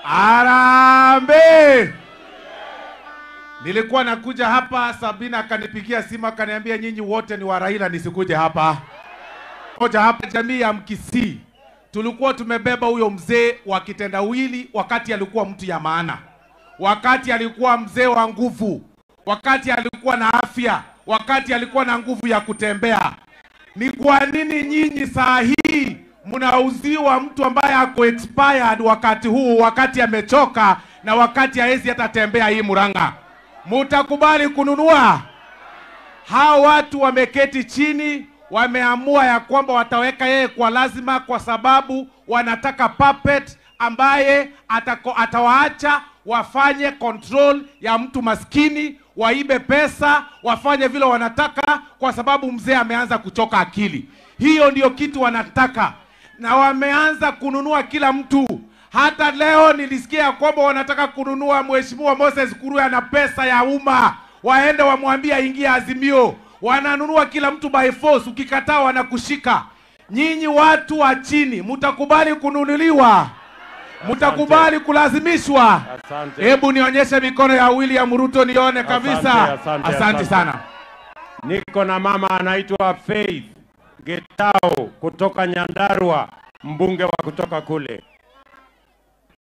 Arambe! Nilikuwa nakuja hapa, Sabina akanipigia simu akaniambia nyinyi wote ni wa Raila nisikuje hapa. Moja hapa jamii ya Mkisii. Tulikuwa tumebeba huyo mzee wa kitendawili wakati alikuwa mtu ya maana. Wakati alikuwa mzee wa nguvu. Wakati alikuwa na afya, wakati alikuwa na nguvu ya kutembea. Ni kwa nini nyinyi saa hii mnauziwa mtu ambaye ako expired wakati huu, wakati amechoka na wakati haezi hata tembea hii Murang'a? Mutakubali kununua? Hao watu wameketi chini, wameamua ya kwamba wataweka yeye kwa lazima, kwa sababu wanataka puppet ambaye atako, atawaacha wafanye control ya mtu maskini, waibe pesa, wafanye vile wanataka, kwa sababu mzee ameanza kuchoka akili. Hiyo ndio kitu wanataka, na wameanza kununua kila mtu. Hata leo nilisikia ya kwamba wanataka kununua Mheshimiwa Moses Kuruya na pesa ya umma, waende wamwambie aingie Azimio. Wananunua kila mtu by force, ukikataa wanakushika. Nyinyi watu wa chini, mtakubali kununuliwa? Mtakubali kulazimishwa? Asante. Hebu nionyeshe mikono ya William Ruto nione kabisa. Asante, asante, Asante asante. sana. Niko na mama anaitwa Faith Getao kutoka Nyandarua, mbunge wa kutoka kule.